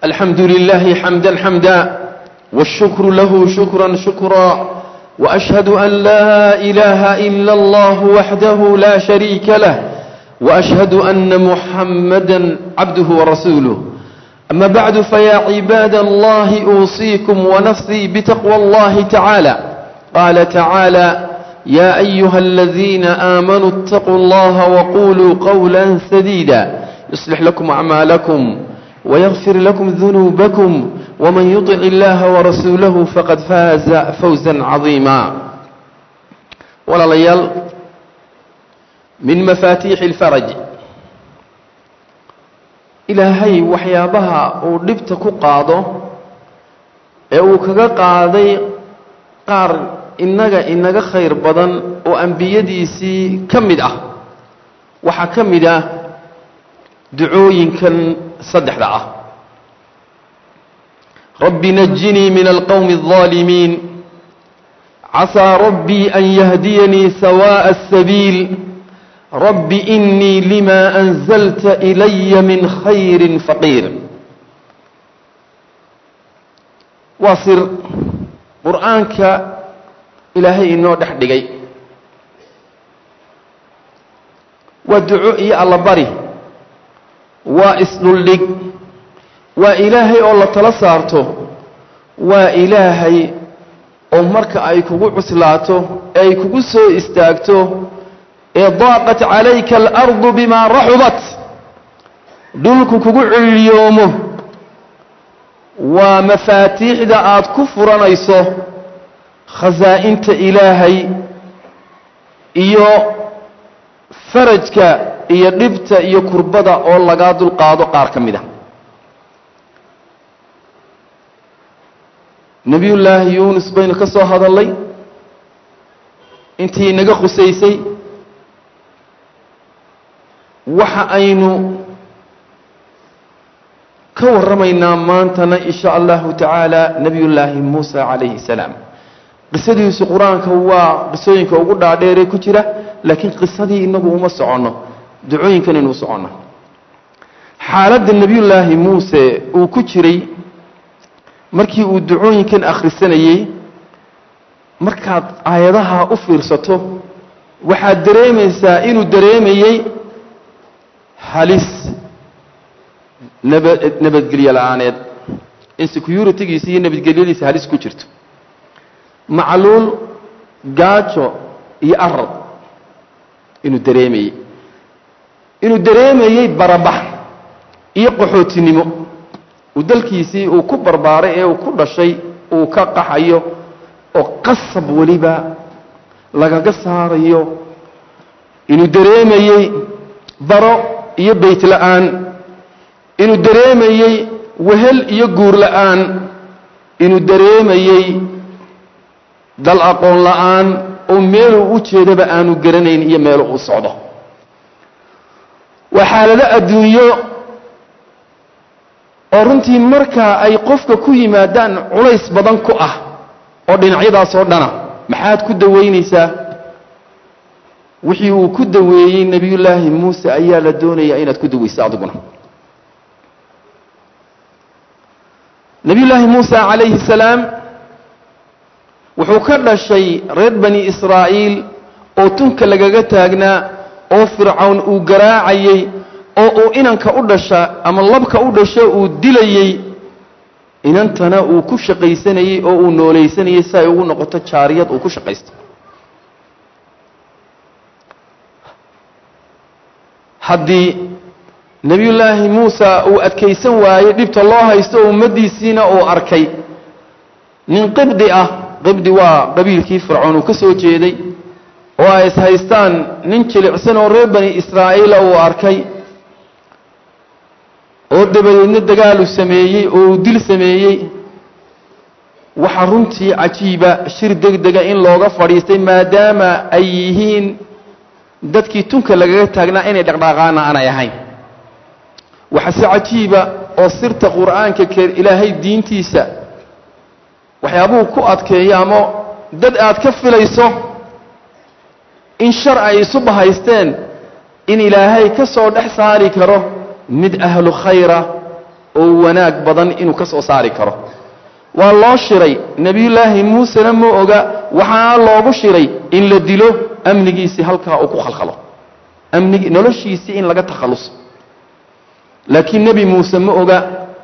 الحمد لله حمدا حمدا والشكر له شكرا شكرا وأشهد أن لا إله إلا الله وحده لا شريك له وأشهد أن محمدا عبده ورسوله أما بعد فيا عباد الله أوصيكم ونفسي بتقوى الله تعالى قال تعالى يا أيها الذين آمنوا اتقوا الله وقولوا قولا سديدا يصلح لكم أعمالكم ويغفر لكم ذنوبكم ومن يطع الله ورسوله فقد فاز فوزا عظيما ولا ليال من مفاتيح الفرج ilaahay waxyaabaha uu dhibta ku qaado ee uu kaga qaaday qaar innaga inaga khayr badan oo ambiyadiisii ka mid ah waxaa ka mid ah ducooyinkan saddexda ah rabbi najinii min alqowmi الظaalimiin casaa rabbii an yahdiyanii sawaaءa الsabiil rabbi inii lima anzalta ilaya min khayri faqiir waa sir qur'aanka ilaahay inoo dhex dhigay waa duco iyo allabari waa isdhuldhig waa ilaahay oo la tala saarto waa ilaahay oo marka ay kugu cuslaato ee ay kugu soo istaagto ee daaqat calayka alardu bimaa raxubat dhulku kugu ciliyoomo waa mafaatiixda aad ku furanayso khasaa'inta ilaahay iyo farajka iyo dhibta iyo kurbada oo lagaa dulqaado qaar ka mid a nebiyullaahi yuunus baynu ka soo hadallay intii inaga khusaysay waxa aynu ka warramaynaa maantana in sha allahu tacaala nebiyullaahi muusa calayhi salaam qisadiisu qur-aanka waa qisooyinka ugu dhaadheeree ku jira laakiin qisadii inagu uma soconno ducooyinkan inuu soconno xaaladda nebiyullaahi muuse uu ku jiray markii uu ducooyinkan akhrisanayey markaad aayadaha u fiirsato waxaad dareemaysaa inuu dareemayey halis naba nabadgelyo la-aaneed in securitigiisa iyo nabadgelyadiisa halis ku jirto macluul gaajo iyo arad inuu dareemayey inuu dareemayey barabax iyo qaxootinimo uu dalkiisii uu ku barbaaray ee uu ku dhashay uu ka qaxayo oo qasab weliba lagaga saarayo inuu dareemayey baro iyo beyt la-aan inuu dareemayey wehel iyo guur la-aan inuu dareemayey dal aqoon la-aan oo meeluu u jeedaba aanu garanayn iyo meelu uu socdo waa xaalado adduunyo oo runtii markaa ay qofka ku yimaadaan culays badan ku ah oo dhinacyadaas oo dhana maxaad ku daweynaysaa wixii uu ku daweeyey nebiyullaahi muuse ayaa la doonayaa inaad ku daweyso adiguna nebiyullaahi muuse calayhi salaam wuxuu ka dhashay reer bani israa'iil oo tunka lagaga taagnaa oo fircawn uu garaacayey oo uu inanka u dhasha ama labka u dhasho uu dilayey inantana uu ku shaqaysanayey oo uu noolaysanayey si ay ugu noqoto jaariyad uu ku shaqaysto haddii nebiyullaahi muusa uu adkaysan waayey dhibta loo haysto oo ummaddiisiina uu arkay nin qibdi ah qibdi waa qabiilkii fircoon uu ka soo jeeday oo ay is haystaan nin jilicsan oo reer bani israa'iila uu arkay oo dabadeedna dagaalu sameeyey oo uu dil sameeyey waxaa runtii cajiiba shir degdega in looga fadhiistay maadaama ay yihiin dadkii tunka lagaga taagnaa inay dhaqdhaqaana aanay ahayn waxaa si cajiiba oo sirta qur'aanka ke ilaahay diintiisa waxyaabuhu ku adkeeyo ama dad aad ka filayso in shar ay isu bahaysteen in ilaahay ka soo dhex saari karo mid ahlu khayra oo wanaag badan inuu ka soo saari karo waa loo shiray nebiyullaahi muusena ma oga waxaa loogu shiray in la dilo amnigiisii halkaa uu ku khalkhalo amnigi noloshiisii in laga takhalluso laakiin nebi muuse ma oga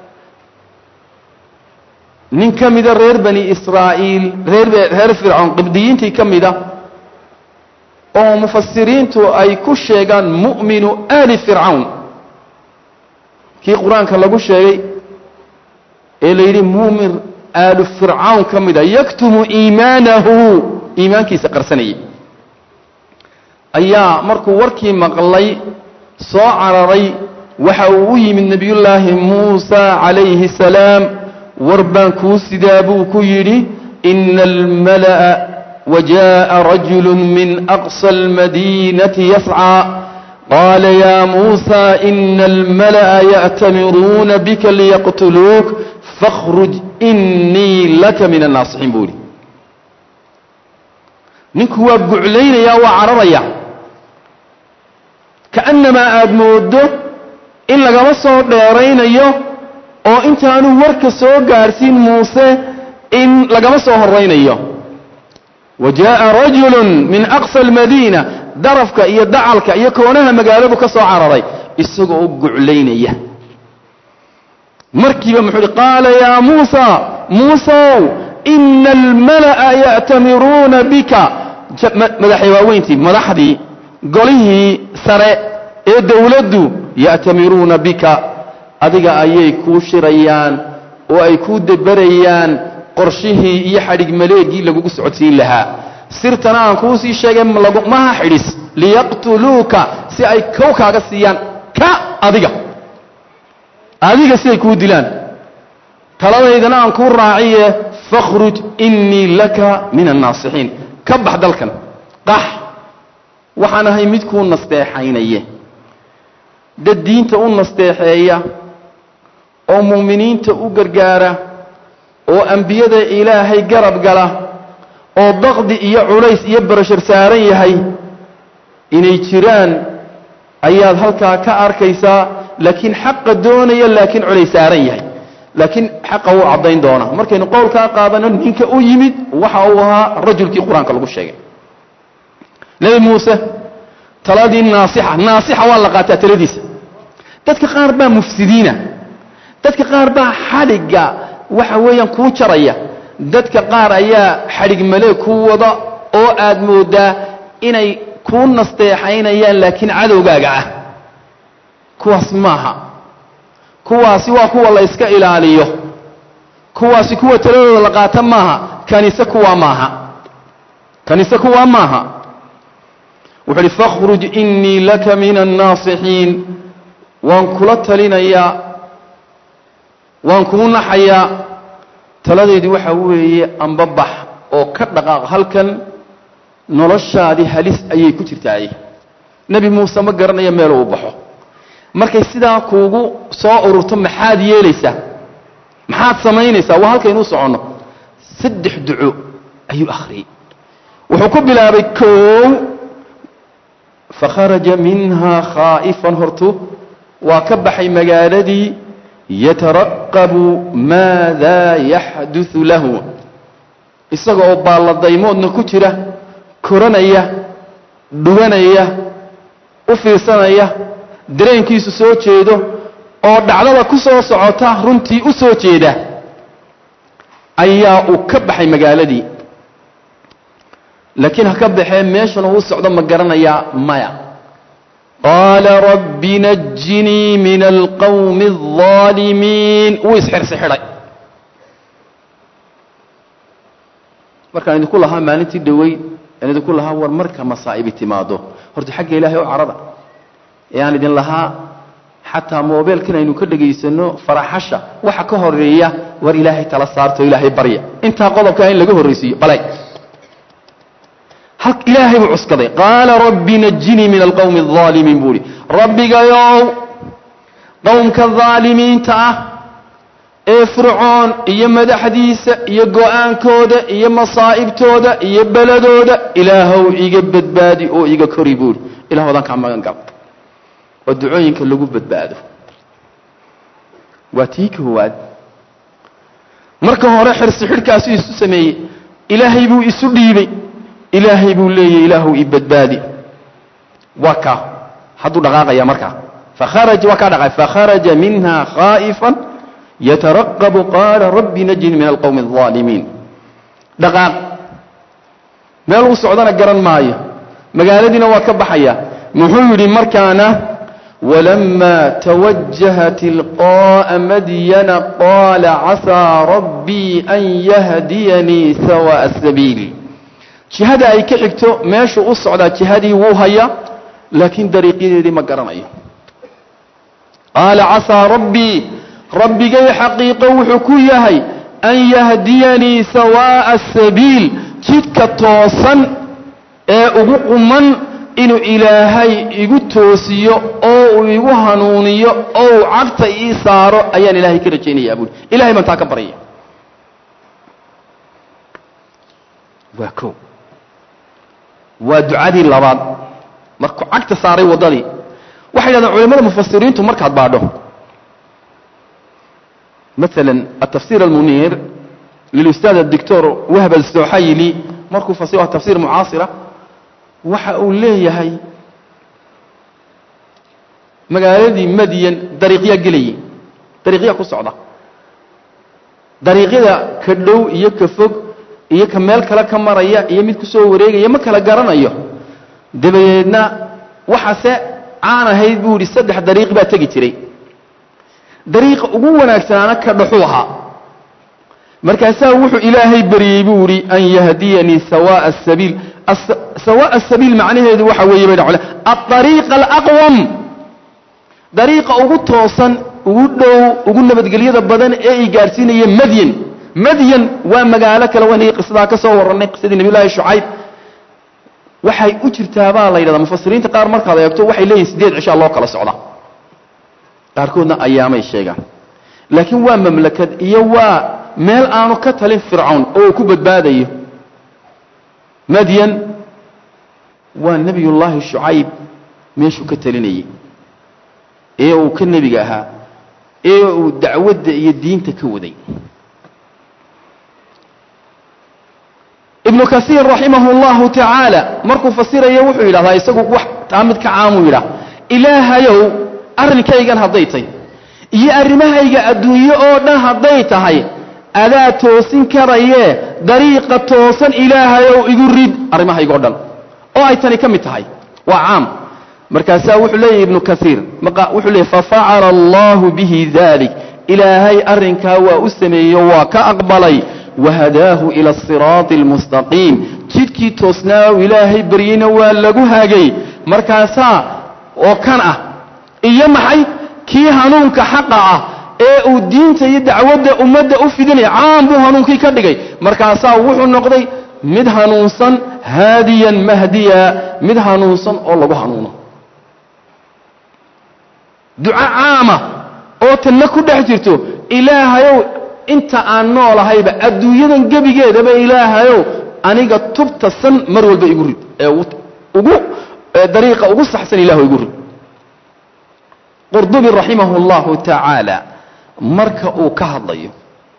nin ka mida reer bani israa'iil reer reer fircoon qibdiyiintii ka mida oo mufasiriintu ay ku sheegaan mu'minu aali fircawn kii qur-aanka lagu sheegay ee la yidhi muumin aalu fircawn ka mida yaktumu iimaanahu iimaankiisa qarsanayay ayaa markuu warkii maqlay soo cararay waxa uu u yimid nebiyullaahi muusa calayhi salaam war baan kuu sidaa buu ku yidhi ina almala'a wajaءa rajulu min aqصى اlmadinati yascى qaala ya muusa ina almala'a ya'tamiruuna bika liyaqtuluuk fakhruj inii laka min annaasixiin buu yidhi ninku waa guclaynaya waa cararaya kaannamaa aada moodo in lagama soo dheeraynayo oo intaanu warka soo gaadhsiin muuse in lagama soo horaynayo wa jaaءa rajulu min aqصى اlmadiina darafka iyo dacalka iyo koonaha magaaladu ka soo cararay isagoo u guclaynaya markiiba muxuu uhi qaala yaa muusa muusow ina almala'a ya'tamiruuna bika madaxay waaweyntii madaxdii golihii sare ee dowladdu ya'tamiruuna bika adiga ayay kuu shirayaan oo ay kuu deberayaan qorshihii iyo xadhig maleegii lagugu socodsiin lahaa sirtana aan kuu sii sheegay maha xidhis liyaqtuluuka si ay kow kaaga siiyaan ka adiga adiga si ay kuu dilaan taladaydana aan kuu raaciye fakhruj innii laka min annaasixiin ka bax dalkan qax waxaan ahay mid kuu nasteexaynaye dad diinta u nasteexeeya oo mu'miniinta u gargaara oo ambiyada ilaahay garab gala oo daqdi iyo culays iyo barashar saaran yahay inay jiraan ayaad halkaa ka arkaysaa laakiin xaqa doonaya laakiin culays saaran yahay laakiin xaqa wuu caddayn doonaa markaynu qowlkaa qaadano ninka u yimid waxa uu ahaa rajulkii qur-aanka lagu sheegay nebi muuse taladii naasixa naasixa waa la qaataa taladiisa dadka qaar baa mufsidiina dadka qaar baa xadhigga waxa weeyaan kuu jaraya dadka qaar ayaa xadhig malee kuu wada oo aad moodaa inay kuu nasteexaynayaan laakiin cadowgaaga ah kuwaas maaha kuwaasi waa kuwa la yska ilaaliyo kuwaasi kuwa taladooda la qaata maaha kanise kuwaa maaha kanise kuwaa maaha wuxuu uhi fakhruj innii laka min annaasixiin waan kula talinayaa waan kuu naxayaa taladaydu waxa weeye ambabax oo ka dhaqaaq halkan noloshaadii halis ayay ku jirtaaye nebi muuse ma garanaya meeluu baxo markay sidaa kuugu soo ururto maxaad yeelaysaa maxaad samaynaysaa waa halkaynuu soconno saddex duco ayuu akhriyey wuxuu ku bilaabay koow fakharaja minhaa khaa'ifan hortu waa ka baxay magaaladii yataraqabu maadaa yaxduثu lahu isaga oo baalladaymoodna ku jira koranaya dhuganaya u fiirsanaya dareenkiisu soo jeedo oo dhacdada ku soo socota runtii u soo jeeda ayaa uu ka baxay magaaladii laakiin ha ka baxee meeshan uu socdo ma garanayaa maya qaala rabbi najinii min alqawmi الظaalimiin wuu isxirsixidhay markaan idinku lahaa maalintii dhoweyd aan idinku lahaa war marka masaa'ibi timaado horta xagga ilaahay oo carada ee aan idin lahaa xataa moobeelkan aynu ka dhegaysanno faraxasha waxa ka horeeya war ilaahay tala saarto ilaahay barya intaa qodobkaa in laga horraysiiyo balay ilaahay buu cuskaday qaala rabbi najinii min alqowmi الظaalimiin buu ihi rabbigayow qowmka ظaalimiinta ah ee fircoon iyo madaxdiisa iyo go-aankooda iyo masaa'ibtooda iyo beladooda ilaahow iga badbaadi oo iga kori buuhi ilah odaan kaa magan gal oo ducooyinka lagu badbaado waa tii koowaad marka hore xirsi xidhkaasuu isu sameeyey ilaahay buu isu dhiibay ilaahay buu leeyahy ilaahu i badbaadi waa kaa hadduu dhaqaaqaya markaa fakharaja waa kaa dhaqay fakharaja minha khaa'ifan yataraqabu qaala rabbi najini min alqowmi alظaalimiin dhaqaaq meel uu socdana garan maayo magaaladiina waa ka baxaya muxuu yidhi markaana walama tawajaha tilqaa'a madyana qaala casaa rabbii an yahdiyanii sawaa'a asabiil jihada ay ka xigto meeshuu u socdaa jihadii wuu hayaa laakiin dariiqyadeedii ma garanayo qaala casaa rabbii rabbigay xaqiiqo wuxuu ku yahay an yahdiyanii sawaa'a asabiil jidka toosan ee ugu quman inuu ilaahay igu toosiyo oo uu igu hanuuniyo oo uu cagta ii saaro ayaan ilaahay ka rajaynayaa buuri ilahay baan taa ka baryaya waa ko waa ducadii labaad markuu cagta saaray waddadii waxay yidhahdeen culimmada mufasiriintu markaad baadho مثلا التفسير المنير للأستاذ الدكتور وهب السوحيلي markuu fasiro tafsiir mucaasira waxa uu leeyahay magaaladii madyan dariiqya gelayay dariiqya ku socda dariiqyada ka dhow iyo ka fog iyo ka meel kale ka maraya iyo mid ku soo wareegaya ma kala garanayo dabadeedna waxaase caan ahayd buu yidhi saddex dariiq baa tegi jiray dariiqa ugu wanaagsanaana ka dhaxuu ahaa markaasaa wuxuu ilaahay baryey buu yidhi an yahdiyanii sawaa'a asabiil sawaa'a asabiil macnaheedu waxa weeye bay dhacole aariiqa alaqwam dariiqa ugu toosan ugu dhow ugu nabadgelyada badan ee i gaadhsiinaya madyan madyan waa magaalo kale wanagii qisadaa ka soo warrannay qisadii nabiyullaahi shucayb waxay u jirtaa baa la yidhahdaa mufasiriinta qaar markaad eegto waxay leeyihin siddeed cishaa loo kala socda qaarkoodna ayaamay sheegaan laakiin waa mamlakad iyo waa meel aanu ka talin fircawn oo uu ku badbaadayo madyan waa nebiyullaahi shucayb meeshuu ka talinayey ee uu ka nebiga ahaa ee uu dacwadda iyo diinta ka waday ibnu kasiir raximahu اllahu tacaala markuu fasirayo wuxuu yidhahdaa isagu wax taa mid ka caamuu yidhah ilaahayow arrinkaygan hadday tay iyo arrimahayga adduunye oo dhan hadday tahay adaa toosin karayee dariiqa toosan ilaahayow igu rid arrimahayga o dhan oo ay tani ka mid tahay waa caam markaasaa wuxuu leeyahy ibnu kaiir wuxuu leeyay fafacala allahu bihi dalik ilaahay arrinkaa waa u sameeyo waa ka aqbalay wahadaahu ila asiraati almustaqiim jidkii toosnaa ilaahay baryeyna waa lagu hagay markaasaa oo kan ah iyo maxay kii hanuunka xaqa ah ee uu diinta iyo dacwadda ummadda u fidinaya caam buu hanuunkii ka dhigay markaasaa wuxuu noqday mid hanuunsan haadiyan mahdiya mid hanuunsan oo lagu hanuuno duco caama oo tanna ku dhex jirto ilaahayow inta aan noolahayba adduunyadan gebigeedaba ilaahayow aniga tubta san mar walba igu rid ee ugu dariiqa ugu saxsan ilahu igu rid qurdubi raximahu اllahu tacaala marka uu ka hadlayo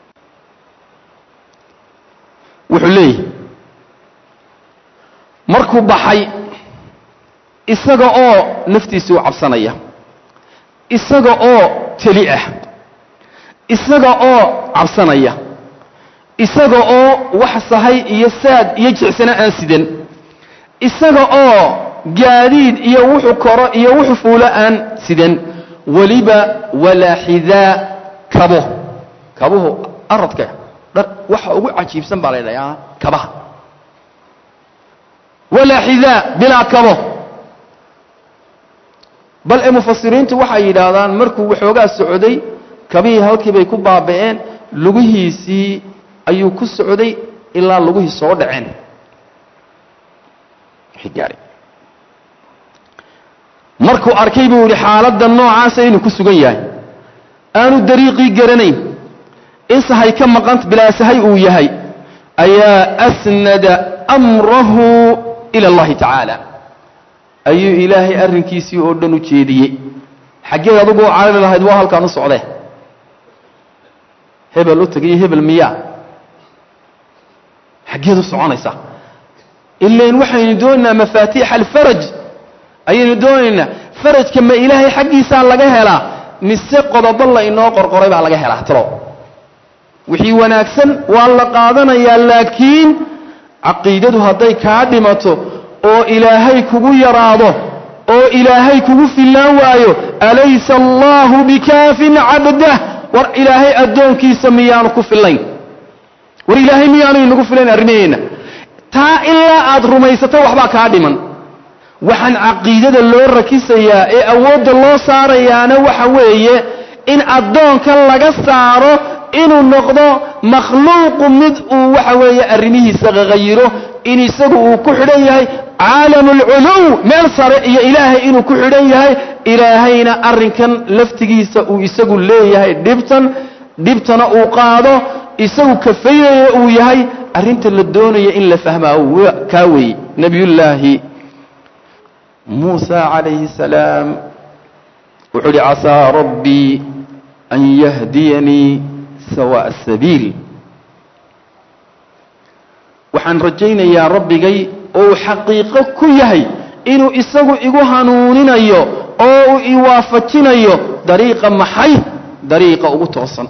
wuxuu leeyahy markuu baxay isaga oo naftiisa u cabsanaya isaga oo teli ah isaga oo cabsanaya isaga oo wax sahay iyo saad iyo jicsana aan sidan isaga oo gaadiid iyo wuxuu koro iyo wuxuu fuulo aan sidan weliba walaa xidaa kabo kabuhu aradka dhar waxa ugu cajiibsan baa la ydhahaa kabaha walaa xidaa bilaa kabo bal ee mufasiriintu waxay yidhaahdaan markuu waxoogaa socday kabihii halkii bay ku baaba'een lugihiisii ayuu ku socday ilaa lugihii soo dhaceen markuu arkay buu yidhi xaaladda noocaasa inuu ku sugan yahay aanu dariiqii garanayn in sahay ka maqan bilaa sahay uu yahay ayaa asnada amrahu ila allahi tacaala ayuu ilaahay arrinkiisii oo dhan u jeediyey xaggeed adugu u carari lahayd waa halkaan u socdee hebel u tagayo hebel miyaa xaggeed u soconaysaa ilain waxaynu doonaynaa mafaatiixa alfaraj ayaynu doonaynaa farajka ma ilaahay xaggiisaa laga helaa mise qodobo la inoo qorqoray baa laga helaa talo wixii wanaagsan waa la qaadanayaa laakiin caqiidadu hadday kaa dhimato oo ilaahay kugu yaraado oo ilaahay kugu fillaan waayo alaysa allaahu bikaafin cabdah war ilaahay addoonkiisa miyaanu ku fillayn war ilaahay miyaanu inagu filayn arrimaheenna taa ilaa aad rumaysato waxbaa kaa dhiman waxaan caqiidada loo rakisayaa ee awoodda loo saarayaana waxa weeye in addoonka laga saaro inuu noqdo makhluuqu mid uu waxa weeye arrimihiisa qaqayiro in isagu uu ku xidhan yahay caalamu alculuw meel sare iyo ilaahay inuu ku xidhan yahay ilaahayna arrinkan laftigiisa uu isagu leeyahay dhibtan dhibtana uu qaado isagu kafaynaya uu yahay arrinta la doonaya in la fahmaa kaa weeye nebiyullaahi muusa calayhi salaam wuxuu uhi casaa rabbii an yahdiyanii sawaa'a asabiil waxaan rajaynayaa rabbigay oo uu xaqiiqo ku yahay inuu isagu igu hanuuninayo oo uu iwaafajinayo dariiqa maxay dariiqa ugu toosan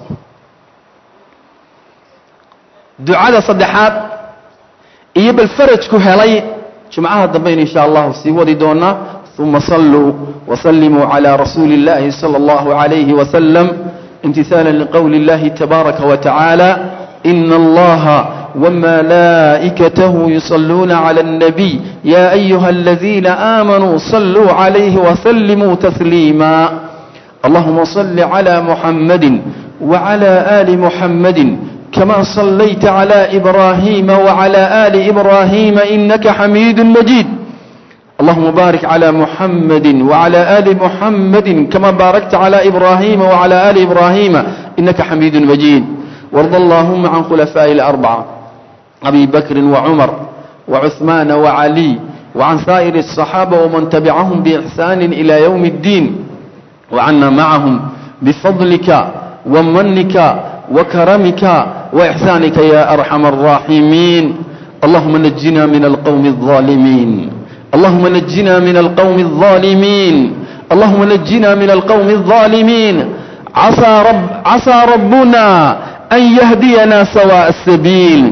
ducada saddexaad iyo bal farajku helay jumcaha dambaynu insha allahu sii wadi doonaa uma saluu wasallimuu calى rasuuli اllahi salى اllahu عalayhi wasalam imtihaala liqowli اllahi tabaaraka wa tacaala ina allaha wmalaa'ikatahu yusaluuna clى الnabiy ya ayuha aladiina aamanuu saluu عalayhi wasallimuu tasliima allahuma صل عlى muxamadi وعlى آli muxamadi كما صليت على إبراهيم وعلى آل إبراهيم إنك حميد مجيد اللهم بارك على محمد وعلى آل محمد كما باركت على إبراهيم وعلى آل إبراهيم إنك حميد مجيد وارض اللهم عن خلفاء الأربعة أبي بكر وعمر وعثمان وعلي وعن سائر الصحابة ومن تبعهم بإحسان إلى يوم الدين وعنا معهم بفضلك ومنك وكرمك وإحسانك يا أرحم الراحمين اللهم نجنا من القوم الظالمين اللهم نجنا من القوم الظالمين اللهم نجنا من القوم الظالمين عسى, رب عسى ربنا أن يهدينا سواء السبيل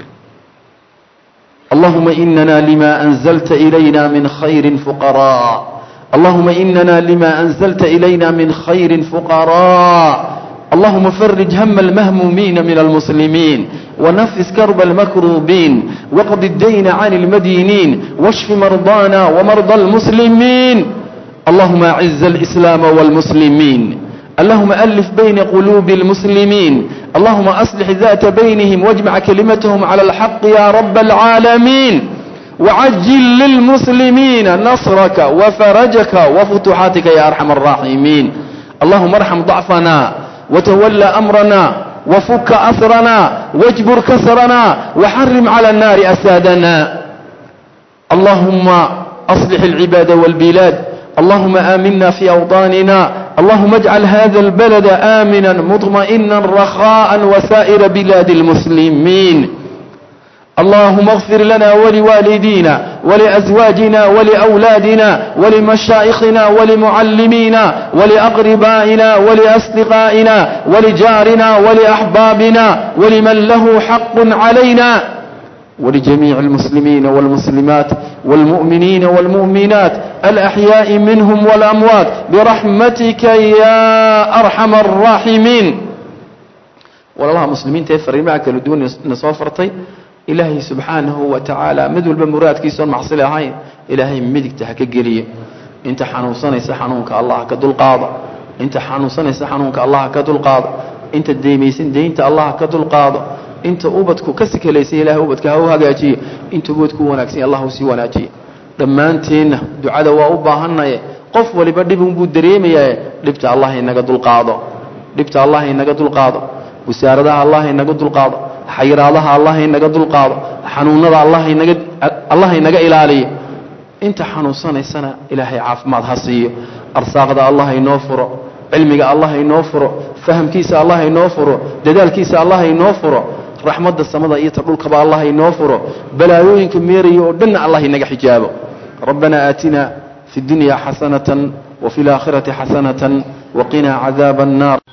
اللهم إننا لما أنزلت إلينا من خير فقراء اللهم إننا لما أنزلت إلينا من خير فقراء اللهم فرج هم المهمومين من المسلمين ونفس كرب المكروبين وقض الدين عن المدينين واشف مرضانا ومرضى المسلمين اللهم أعز الإسلام والمسلمين اللهم ألف بين قلوب المسلمين اللهم أصلح ذات بينهم واجمع كلمتهم على الحق يا رب العالمين وعجل للمسلمين نصرك وفرجك وفتوحاتك يا أرحم الراحمين اللهم ارحم ضعفنا وتولى أمرنا وفك أسرنا واجبر كسرنا وحرم على النار أسادنا اللهم أصلح العباد والبلاد اللهم آمنا في أوطاننا اللهم اجعل هذا البلد آمنا مطمئنا رخاء وسائر بلاد المسلمين اللهم اغفر لنا ولوالدينا ولأزواجنا ولأولادنا ولمشائخنا ولمعلمينا ولأقربائنا ولأصدقائنا ولجارنا ولأحبابنا ولمن له حق علينا ولجميع المسلمين والمسلمات والمؤمنين والمؤمنات الأحياء منهم والأموات برحمتك يا أرحم الراحمين والله مسلمين تفري معك لدون نصافرتي ilaahay subxaanahu wa tacaala mid walba muraadkiisoon macsi lahayn ilaahay midigta ha ka geliyo inta xanuunsanaysa xanuunka allah ka dulqaado inta xanuunsanaysa xanuunka allah ka dulqaado inta deymaysan deynta allah ka dulqaado inta ubadku ka sikalaysay ilahay ubadka ha u hagaajiyo inta ubadku wanaagsan allah u sii wanaajiyo dhammaanteenna ducada waa u baahannaye qof waliba dhibunbuu dareemayaa dhibta allah inaga dulqaado dhibta allah inaga dulqaado wasaaradaha allah inaga dulqaado xayiraadaha allah inaga dulqaado xanuunada allah inaga ilaaliyo inta xanuunsanaysana ilaahay caafimaad ha siiyo arsaaqda allah inoo furo cilmiga allah inoo furo fahamkiisa allah inoo furo dadaalkiisa allah inoo furo raxmadda samada iyo ta dhulkaba allah inoo furo balaayooyinka meeraya oo dhanna allah inaga xijaabo rabbana aatina fi اdunya xasanatan وفي الآخرة حسنة وقنا عذاب النار